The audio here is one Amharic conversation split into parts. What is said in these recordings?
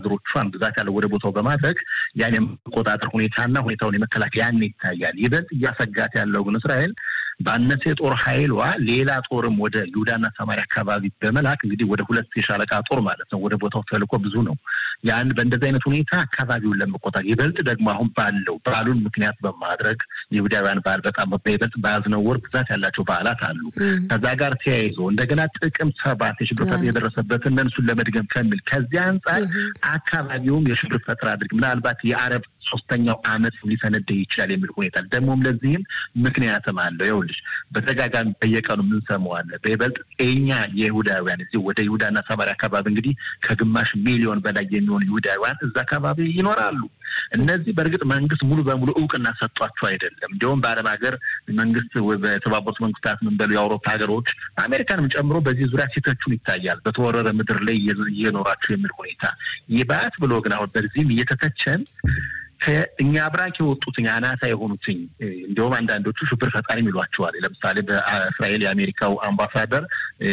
ወታደሮቿን ብዛት ያለው ወደ ቦታው በማድረግ ያን የመቆጣጠር ሁኔታና ሁኔታውን የመከላከል ያን ይታያል። ይበልጥ እያሰጋት ያለው ግን እስራኤል ባነሰ የጦር ኃይሏ ሌላ ጦርም ወደ ይሁዳና ሰማሪያ አካባቢ በመላክ እንግዲህ ወደ ሁለት የሻለቃ ጦር ማለት ነው ወደ ቦታው ተልኮ ብዙ ነው። ያን በእንደዚህ አይነት ሁኔታ አካባቢውን ለመቆጣጠር ይበልጥ ደግሞ አሁን ባለው በዓሉን ምክንያት በማድረግ የይሁዳውያን በዓል በጣም በይበልጥ በያዝነው ወር ብዛት ያላቸው በዓላት አሉ። ከዛ ጋር ተያይዞ እንደገና ጥቅምት ሰባት የሽብር ፈጠራ የደረሰበትን እነሱን ለመድገም ከሚል ከዚያ አንጻር አካባቢውም የሽብር ፈጠራ አድርግ ምናልባት የአረብ ሶስተኛው ዓመት ሊሰነደይ ይችላል የሚል ሁኔታ ደግሞም ለዚህም ምክንያትም አለው። ይኸውልሽ በተደጋጋሚ በየቀኑ የምንሰማው አለ። በይበልጥ እኛ የይሁዳውያን እዚህ ወደ ይሁዳና ሰማሪያ አካባቢ እንግዲህ ከግማሽ ሚሊዮን በላይ የሚሆኑ ይሁዳውያን እዛ አካባቢ ይኖራሉ። እነዚህ በእርግጥ መንግስት ሙሉ በሙሉ እውቅና ሰጧቸው አይደለም። እንዲሁም በዓለም ሀገር መንግስት በተባበሩት መንግስታት ምን በሉ የአውሮፓ ሀገሮች አሜሪካንም ጨምሮ በዚህ ዙሪያ ሲተቹን ይታያል። በተወረረ ምድር ላይ እየኖራቸው የሚል ሁኔታ ይባት ብሎ ግን አሁን በዚህም እየተተቸን ከእኛ አብራክ የወጡትኝ አናሳ የሆኑትኝ እንዲሁም አንዳንዶቹ ሽብር ፈጣሪ ይሏቸዋል። ለምሳሌ በእስራኤል የአሜሪካው አምባሳደር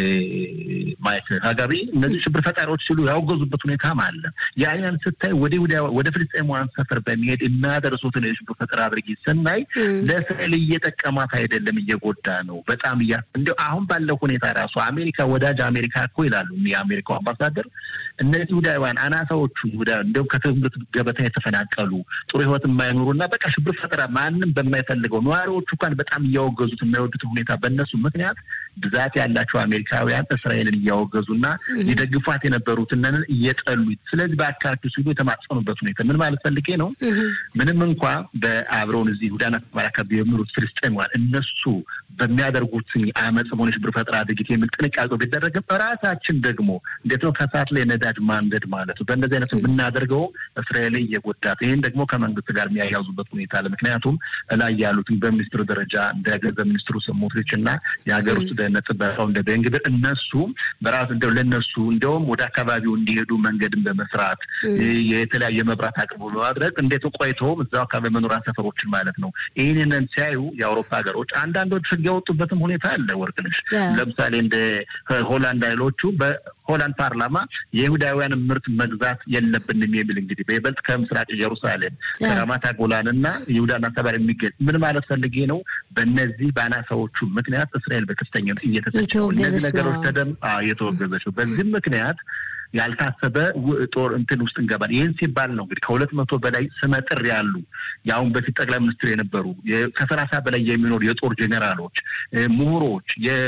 ማይክ ሀጋቢ እነዚህ ሽብር ፈጣሪዎች ሲሉ ያወገዙበት ሁኔታም አለ። ያንን ስታይ ወደ ወደ ፍልስጤማውያን ሰፈር በሚሄድ የሚያደርሱትን የሽብር ፈጠራ አድርጊ ስናይ ለእስራኤል እየጠቀማት አይደለም፣ እየጎዳ ነው። በጣም እያ እንዲ አሁን ባለው ሁኔታ ራሱ አሜሪካ ወዳጅ አሜሪካ እኮ ይላሉ የአሜሪካው አምባሳደር እነዚህ ይሁዳውያን አናሳዎቹ ይሁዳ እንዲሁም ከትምህርት ገበታ የተፈናቀሉ ጥሩ ህይወት የማይኖሩና በቃ ሽብር ፈጠራ ማንም በማይፈልገው ነዋሪዎቹ እንኳን በጣም እያወገዙት የማይወዱት ሁኔታ በእነሱ ምክንያት ብዛት ያላቸው አሜሪካውያን እስራኤልን እያወገዙና ሊደግፏት የነበሩትንን እየጠሉ ስለዚህ በአካባቢው ሲሉ የተማጸኑበት ሁኔታ ምን ማለት ፈልጌ ነው። ምንም እንኳ በአብረውን እዚህ ይሁዳና ሰማርያ አካባቢ የሚኖሩት ፍልስጤማውያን እነሱ በሚያደርጉት አመፅ ሆነ ሽብር ፈጠራ ድርጊት የሚል ጥንቃቄ ቢደረግም ራሳችን ደግሞ እንዴት ነው ከሰዓት ላይ ነዳጅ ማንደድ ማለት ነው። በእንደዚህ አይነት የምናደርገው እስራኤል እየጎዳት ይህን ደግሞ ከመንግስት ጋር የሚያያዙበት ሁኔታ አለ። ምክንያቱም ላይ ያሉትን በሚኒስትሩ ደረጃ እንደ ገንዘብ ሚኒስትሩ ስሞትሪች እና የሀገር ውስጥ ደህንነት ጥበቃው እንደ ቤንግብር እነሱ በራሱ እንደው ለእነሱ እንደውም ወደ አካባቢው እንዲሄዱ መንገድን በመስራት የተለያየ መብራት አቅርቦ በማድረግ እንዴት ቆይተውም እዛው አካባቢ መኖሪያ ሰፈሮችን ማለት ነው። ይህንን ሲያዩ የአውሮፓ ሀገሮች አንዳንዶች ህግ ያወጡበትም ሁኔታ አለ። ወርቅነሽ ለምሳሌ እንደ ሆላንድ ኃይሎቹ በሆላንድ ፓርላማ የይሁዳውያን ምርት መግዛት የለብንም የሚል እንግዲህ በይበልጥ ከምስራቅ ኢየሩሳሌም ከራማታ ጎላን እና ይሁዳና ሰባር የሚገኝ ምን ማለት ፈልጌ ነው። በእነዚህ በአናሳዎቹ ምክንያት እስራኤል በከፍተኛ እየተተቸ እነዚህ ነገሮች ተደም እየተወገዘች ነው። በዚህም ምክንያት ያልታሰበ ጦር እንትን ውስጥ እንገባል። ይህን ሲባል ነው እንግዲህ ከሁለት መቶ በላይ ስመጥር ያሉ የአሁን በፊት ጠቅላይ ሚኒስትር የነበሩ ከሰላሳ በላይ የሚኖሩ የጦር ጄኔራሎች፣ ምሁሮች፣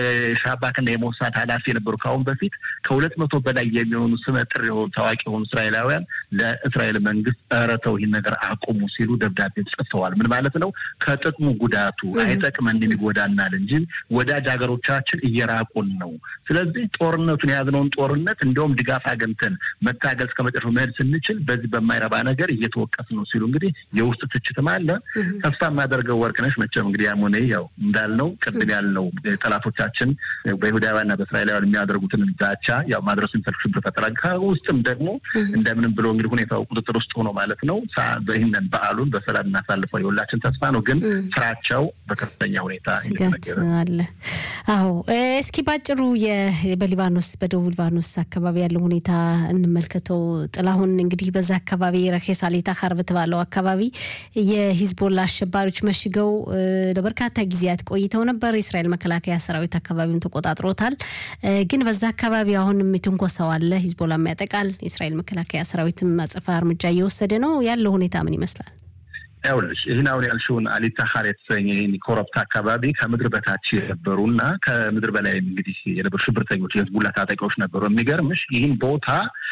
የሻባክና የሞሳድ ኃላፊ የነበሩ ከአሁን በፊት ከሁለት መቶ በላይ የሚሆኑ ስመጥር የሆኑ ታዋቂ የሆኑ እስራኤላውያን ለእስራኤል መንግስት ኧረ ተው ይህን ነገር አቁሙ ሲሉ ደብዳቤ ጽፈዋል። ምን ማለት ነው? ከጥቅሙ ጉዳቱ አይጠቅመንም ይጎዳናል እንጂ ወዳጅ ሀገሮቻችን እየራቁን ነው። ስለዚህ ጦርነቱን የያዝነውን ጦርነት እንዲሁም ድጋፍ አገኝተን መታገል እስከ መጨረሻው መሄድ ስንችል በዚህ በማይረባ ነገር እየተወቀስ ነው ሲሉ እንግዲህ የውስጥ ትችትም አለ። ተስፋ የማደርገው ወርቅነሽ መቼም እንግዲህ ያም ሆነ ያው እንዳልነው ቅድም ያልነው ጠላቶቻችን በይሁዳውያንና በእስራኤላውያን የሚያደርጉትን ዛቻ ያው ማድረሱ የሚፈልግ ሽብር ፈጠራ ከውስጥም ደግሞ እንደምንም ብሎ እንግዲህ ሁኔታው ቁጥጥር ውስጥ ሆኖ ማለት ነው ይህንን በዓሉን በሰላም እናሳልፈው የሁላችን ተስፋ ነው። ግን ስራቸው በከፍተኛ ሁኔታ አለ። አዎ እስኪ ባጭሩ በሊባኖስ በደቡብ ሊባኖስ አካባቢ ያለው ሁኔታ እንመልከተው። ጥላሁን እንግዲህ በዛ አካባቢ ረኬሳሌታ ካር በተባለው አካባቢ የሂዝቦላ አሸባሪዎች መሽገው ለበርካታ ጊዜያት ቆይተው ነበር። የእስራኤል መከላከያ ሰራዊት አካባቢውን ተቆጣጥሮታል። ግን በዛ አካባቢ አሁንም ትንኮሳው አለ። ሂዝቦላም ያጠቃል። የእስራኤል መከላከያ ሰራዊትም አጸፋ እርምጃ እየወሰደ ነው። ያለው ሁኔታ ምን ይመስላል? ይኸውልሽ ይህን አሁን ያልሽውን አሊታሀር የተሰኘ ይህን ኮረብታ አካባቢ ከምድር በታች የነበሩ እና ከምድር በላይ እንግዲህ የነበሩ ሽብርተኞች የህዝቡላ ታጣቂዎች ነበሩ። የሚገርምሽ ይህን ቦታ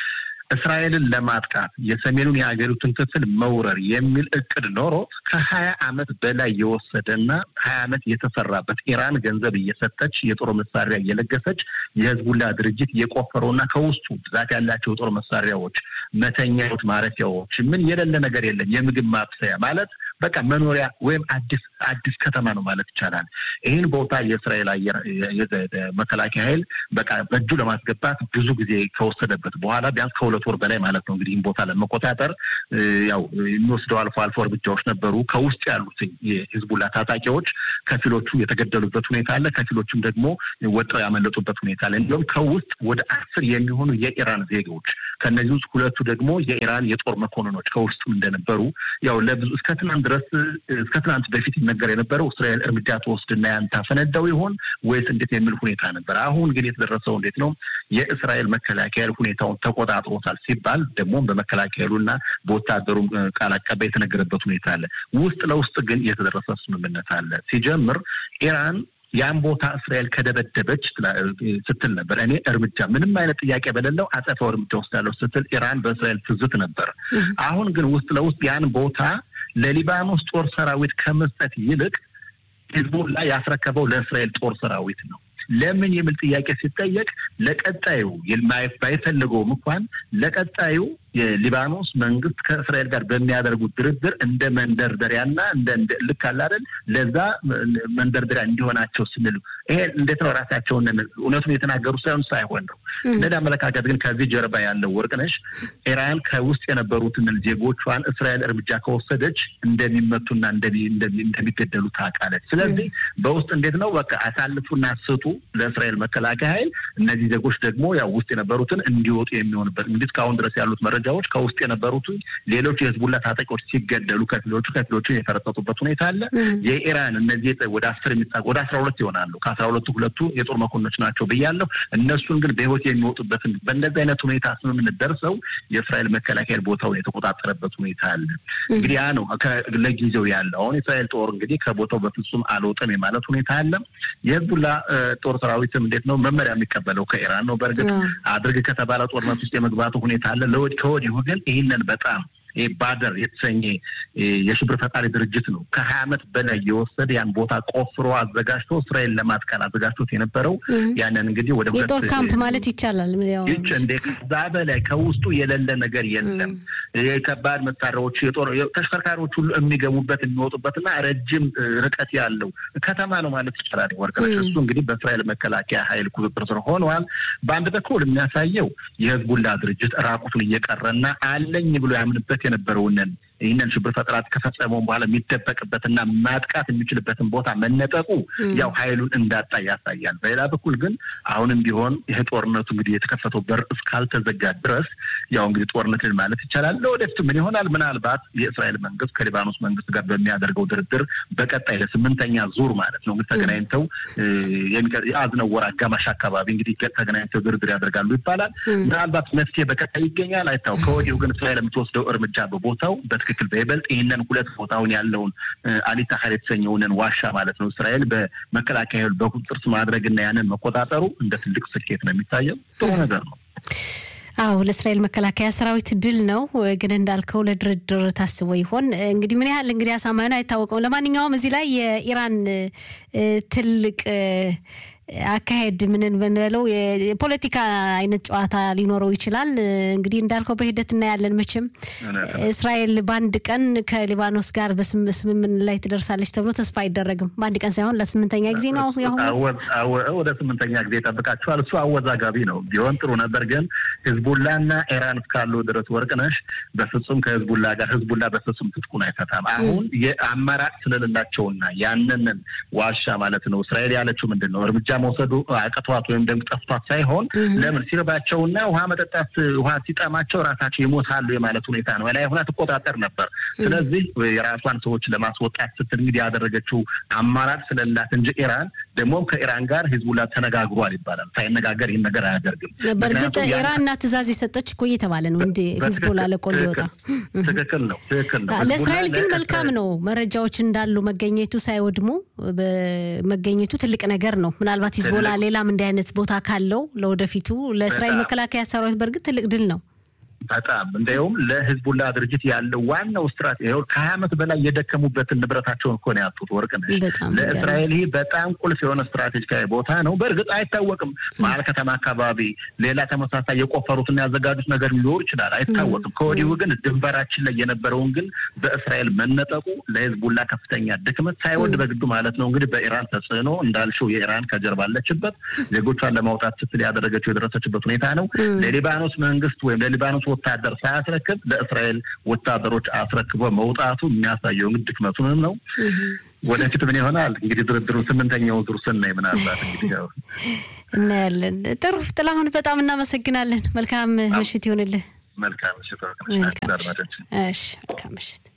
እስራኤልን ለማጥቃት የሰሜኑን የሀገሪቱን ክፍል መውረር የሚል እቅድ ኖሮት ከሀያ ዓመት በላይ የወሰደና ሀያ ዓመት የተሰራበት ኢራን ገንዘብ እየሰጠች የጦር መሳሪያ እየለገሰች የህዝቡላ ድርጅት የቆፈረውና ከውስጡ ብዛት ያላቸው የጦር መሳሪያዎች፣ መተኛዎች፣ ማረፊያዎች ምን የሌለ ነገር የለም። የምግብ ማብሰያ ማለት በቃ መኖሪያ ወይም አዲስ አዲስ ከተማ ነው ማለት ይቻላል። ይህን ቦታ የእስራኤል አየር መከላከያ ኃይል በቃ በእጁ ለማስገባት ብዙ ጊዜ ከወሰደበት በኋላ ቢያንስ ከሁለት ወር በላይ ማለት ነው እንግዲህ ይህን ቦታ ለመቆጣጠር ያው የሚወስደው አልፎ አልፎ እርምጃዎች ነበሩ። ከውስጥ ያሉት የሂዝቡላ ታጣቂዎች ከፊሎቹ የተገደሉበት ሁኔታ አለ፣ ከፊሎቹም ደግሞ ወጥረው ያመለጡበት ሁኔታ አለ። እንዲሁም ከውስጥ ወደ አስር የሚሆኑ የኢራን ዜጎች ከነዚህ ውስጥ ሁለቱ ደግሞ የኢራን የጦር መኮንኖች ከውስጡም እንደነበሩ ያው ለብዙ እስከ ትናንት ድረስ እስከ ትናንት በፊት ይነገር የነበረው እስራኤል እርምጃ ትወስድና ያን ታፈነዳው ይሆን ወይስ እንዴት የሚል ሁኔታ ነበር። አሁን ግን የተደረሰው እንዴት ነው? የእስራኤል መከላከያ ሁኔታውን ተቆጣጥሮታል ሲባል ደግሞ በመከላከያሉና በወታደሩ ቃል አቀባይ የተነገረበት ሁኔታ አለ። ውስጥ ለውስጥ ግን የተደረሰ ስምምነት አለ። ሲጀምር ኢራን ያን ቦታ እስራኤል ከደበደበች ስትል ነበር። እኔ እርምጃ ምንም አይነት ጥያቄ በሌለው አጸፋው እርምጃ ወስዳለሁ ስትል ኢራን በእስራኤል ትዝት ነበር። አሁን ግን ውስጥ ለውስጥ ያን ቦታ ለሊባኖስ ጦር ሰራዊት ከመስጠት ይልቅ ሂዝቡላ ያስረከበው ለእስራኤል ጦር ሰራዊት ነው። ለምን የሚል ጥያቄ ሲጠየቅ ለቀጣዩ ባይፈልገውም እንኳን ለቀጣዩ የሊባኖስ መንግስት ከእስራኤል ጋር በሚያደርጉት ድርድር እንደ መንደርደሪያና እንደ ልክ አለ አይደል ለዛ መንደርደሪያ እንዲሆናቸው ስንል ይሄ እንዴት ነው ራሳቸውን እውነቱን የተናገሩ ሳይሆን ሳይሆን ነው እንደዚህ አመለካከት ግን ከዚህ ጀርባ ያለው ወርቅነሽ ኢራን ከውስጥ የነበሩትን ዜጎቿን እስራኤል እርምጃ ከወሰደች እንደሚመቱና እንደሚገደሉ ታውቃለች። ስለዚህ በውስጥ እንዴት ነው በቃ አሳልፉና ስጡ ለእስራኤል መከላከያ ኃይል እነዚህ ዜጎች ደግሞ ያው ውስጥ የነበሩትን እንዲወጡ የሚሆንበት እንግዲህ እስካሁን ድረስ ያሉት መረጃዎች ከውስጥ የነበሩት ሌሎች የህዝቡላ ታጣቂዎች ሲገደሉ ከፊሎቹ ከፊሎቹ የተረጠጡበት ሁኔታ አለ። የኢራን እነዚህ ወደ አስር የሚጣ ወደ አስራ ሁለት ይሆናሉ። ከአስራ ሁለቱ ሁለቱ የጦር መኮንኖች ናቸው ብያለሁ። እነሱን ግን በህይወት የሚወጡበትን በእንደዚህ አይነት ሁኔታ ስምምነት ደርሰው የእስራኤል መከላከያ ቦታውን የተቆጣጠረበት ሁኔታ አለ። እንግዲህ ያ ነው ለጊዜው ያለ። አሁን የእስራኤል ጦር እንግዲህ ከቦታው በፍጹም አልወጣም የማለት ሁኔታ አለ። የህዝቡላ ጦር ሰራዊትም እንዴት ነው መመሪያ የሚቀበለው ከኢራን ነው። በእርግጥ አድርግ ከተባለ ጦርነት ውስጥ የመግባቱ ሁኔታ አለ። ከወዲሁ ግን ይህንን በጣም ባደር የተሰኘ የሽብር ፈጣሪ ድርጅት ነው ከሀያ ዓመት በላይ የወሰደ ያን ቦታ ቆፍሮ አዘጋጅቶ እስራኤል ለማጥቃት አዘጋጅቶት የነበረው ያንን እንግዲህ ወደ የጦር ካምፕ ማለት ይቻላል። ይች እንደ ከዛ በላይ ከውስጡ የሌለ ነገር የለም። የከባድ መሳሪያዎች የጦር ተሽከርካሪዎች ሁሉ የሚገቡበት የሚወጡበትና ረጅም ርቀት ያለው ከተማ ነው ማለት ይቻላል። ወርቅነሽ እሱ እንግዲህ በእስራኤል መከላከያ ኃይል ቁጥጥር ስር ሆነዋል። በአንድ በኩል የሚያሳየው የህዝቡላ ድርጅት ራቁቱን እየቀረና አለኝ ብሎ ያምንበት የነበረውንን ይህንን ሽብር ፈጠራት ከፈጸመውን በኋላ የሚደበቅበትና ማጥቃት የሚችልበትን ቦታ መነጠቁ ያው ኃይሉን እንዳጣ ያሳያል። በሌላ በኩል ግን አሁንም ቢሆን ይህ ጦርነቱ እንግዲህ የተከፈተው በር እስካልተዘጋ ድረስ ያው እንግዲህ ጦርነትን ማለት ይቻላል። ለወደፊቱ ምን ይሆናል? ምናልባት የእስራኤል መንግስት ከሊባኖስ መንግስት ጋር በሚያደርገው ድርድር በቀጣይ ለስምንተኛ ዙር ማለት ነው እንግዲህ ተገናኝተው የአዝነው ወር አጋማሽ አካባቢ እንግዲህ ተገናኝተው ድርድር ያደርጋሉ ይባላል። ምናልባት መፍትሄ በቀጣይ ይገኛል አይታው። ከወዲሁ ግን እስራኤል የምትወስደው እርምጃ በቦታው ትክክል በይበልጥ ይህንን ሁለት ቦታውን ያለውን አሊታሀር የተሰኘውንን ዋሻ ማለት ነው እስራኤል በመከላከያ በቁጥጥር ስር ማድረግና ያንን መቆጣጠሩ እንደ ትልቅ ስኬት ነው የሚታየው። ጥሩ ነገር ነው። አዎ ለእስራኤል መከላከያ ሰራዊት ድል ነው። ግን እንዳልከው ለድርድር ታስቦ ይሆን እንግዲህ ምን ያህል እንግዲህ አሳማኝ ነው አይታወቀውም። ለማንኛውም እዚህ ላይ የኢራን ትልቅ አካሄድ ምንን ብንበለው የፖለቲካ አይነት ጨዋታ ሊኖረው ይችላል። እንግዲህ እንዳልከው በሂደት እናያለን። መቼም እስራኤል በአንድ ቀን ከሊባኖስ ጋር በስምምን ላይ ትደርሳለች ተብሎ ተስፋ አይደረግም። በአንድ ቀን ሳይሆን ለስምንተኛ ጊዜ ነው። ወደ ስምንተኛ ጊዜ ይጠብቃቸዋል። እሱ አወዛጋቢ ነው። ቢሆን ጥሩ ነበር። ግን ህዝቡላና ኢራን እስካሉ ድረስ ወርቅነሽ በፍጹም ከህዝቡላ ጋር ህዝቡላ በፍጹም ትጥቁን አይፈታም። አሁን የአማራጭ ስለሌላቸውና ያንንን ዋሻ ማለት ነው እስራኤል ያለችው ምንድን ነው እርምጃ መውሰዱ አቅቷት ወይም ደግሞ ጠፍቷት ሳይሆን ለምን ሲርባቸውና ውሃ መጠጣት ውሃ ሲጠማቸው ራሳቸው ይሞታሉ የማለት ሁኔታ ነው። ላይ ሆና ትቆጣጠር ነበር። ስለዚህ የራሷን ሰዎች ለማስወጣት ስትል እንግዲህ ያደረገችው አማራጭ ስለላት እንጂ ኢራን ደግሞ ከኢራን ጋር ሂዝቡላ ተነጋግሯል ይባላል። ሳይነጋገር ይህን ነገር አያደርግም። በእርግጥ ኢራንና ትእዛዝ የሰጠች እኮ እየተባለ ነው እንዲ ሂዝቦላ ለቆ እንዲወጣ። ትክክል ነው፣ ትክክል ነው። ለእስራኤል ግን መልካም ነው መረጃዎች እንዳሉ መገኘቱ ሳይወድሙ መገኘቱ ትልቅ ነገር ነው። ምናልባት ሂዝቦላ ሌላም እንዲህ አይነት ቦታ ካለው ለወደፊቱ ለእስራኤል መከላከያ ሰራዊት በእርግጥ ትልቅ ድል ነው። በጣም እንዲያውም ለህዝቡላ ድርጅት ያለው ዋናው ስትራቴጂ ከሀያ ዓመት በላይ የደከሙበትን ንብረታቸውን እኮ ነው ያጡት። ወርቅነሽ ለእስራኤል ይህ በጣም ቁልፍ የሆነ ስትራቴጂካዊ ቦታ ነው። በእርግጥ አይታወቅም፣ መሀል ከተማ አካባቢ ሌላ ተመሳሳይ የቆፈሩትና ያዘጋጁት ነገር ሊኖር ይችላል፣ አይታወቅም። ከወዲሁ ግን ድንበራችን ላይ የነበረውን ግን በእስራኤል መነጠቁ ለህዝቡላ ከፍተኛ ድክመት ሳይወድ በግዱ ማለት ነው እንግዲህ በኢራን ተጽዕኖ እንዳልሽው የኢራን ከጀርባ አለችበት ዜጎቿን ለማውጣት ስትል ያደረገችው የደረሰችበት ሁኔታ ነው። ለሊባኖስ መንግስት ወይም ለሊባኖስ ወታደር ሳያስረክብ ለእስራኤል ወታደሮች አስረክቦ መውጣቱ የሚያሳየው እንግዲህ ድክመቱንም ነው። ወደፊት ምን ይሆናል እንግዲህ ድርድሩ ስምንተኛው ዙር ስናይ ምናልባት እንግዲህ ያው እናያለን። ጥሩ ጥላሁን፣ በጣም እናመሰግናለን። መልካም ምሽት ይሆንልህ። መልካም ምሽት። መልካም ምሽት።